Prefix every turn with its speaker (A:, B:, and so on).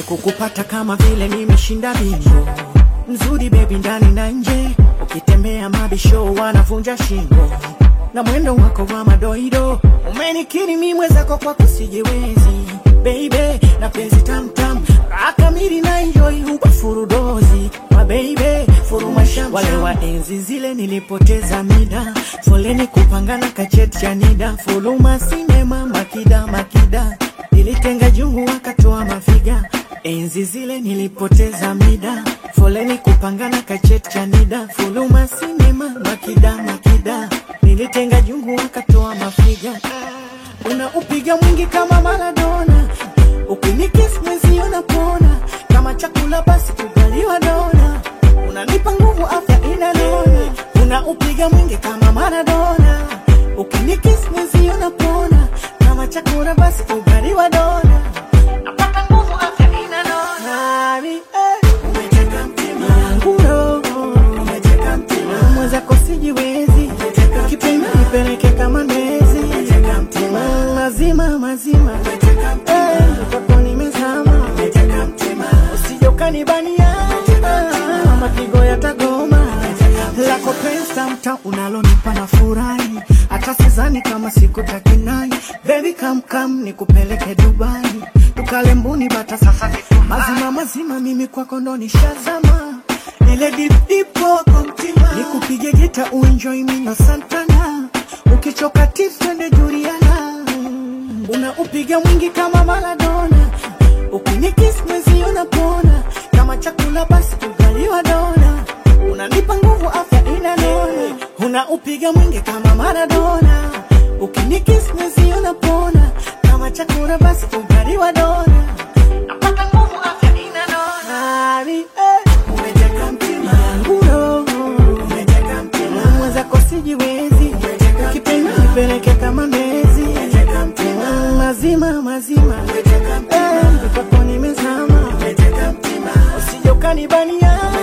A: kukupata kama vile nimeshinda bingo. Mzuri baby ndani na nje, ukitembea mabisho wanavunja shingo na mwendo wako wa madoido umenikiri mi mwenzako kwa kusijiwezi baby na penzi tamtam akamiri na enjoy huba furudozi ma baby furuma sham wale wa enzi zile nilipoteza mida foleni kupangana kacheti cha nida fuluma sinema makida makida nilitenga jungu wakatoa mafiga enzi zile nilipoteza mida foleni kupangana kacheti cha nida fuluma sinema makida makida nilitenga jungu wakatoa mafiga unaupiga mwingi kama Maradona ukinikiss mwezi unapona kama chakula basi kugaliwa dona unanipa nguvu afya inanona unaupiga mwingi kama Maradona ukinikiss mwezi unapona kama chakula basi kugaliwa dona napata nguvu afya inanona Nani, eh. Umeteka mtima wangu roho umeteka mtima mwenzako sijiwezi kipenda nipeleke kama ndezi Mm, mazima mazima Eh, kwako nimezama usije ukanibania Ah, mapigo yatagoma lako pesa mta unalonipa na furahi hata sizani kama siku takinai bebi kamkam nikupeleke dubai tukale mbuni bata sasa mazima mazima mimi kwako ndo nishazama ile dipdipo kwa mtima nikupige gita uenjoy mino santana ukichoka tips twende Juliana unaupiga mwingi kama Maradona ukinikiss mwezi unapona kama chakula basi kugaliwa dona unanipa nguvu afya inanona unaupiga mwingi kama Maradona ukinikiss mwezi unapona kama chakula basi kugaliwa dona napata nguvu afya inanona Nani, eh. umeteka mtima wangu roho umeteka mtima mwenzako sijiwezi kipenda nipeleke kama ndezi Mm, mazima mazima Eh, kwako nimezama usije ukanibania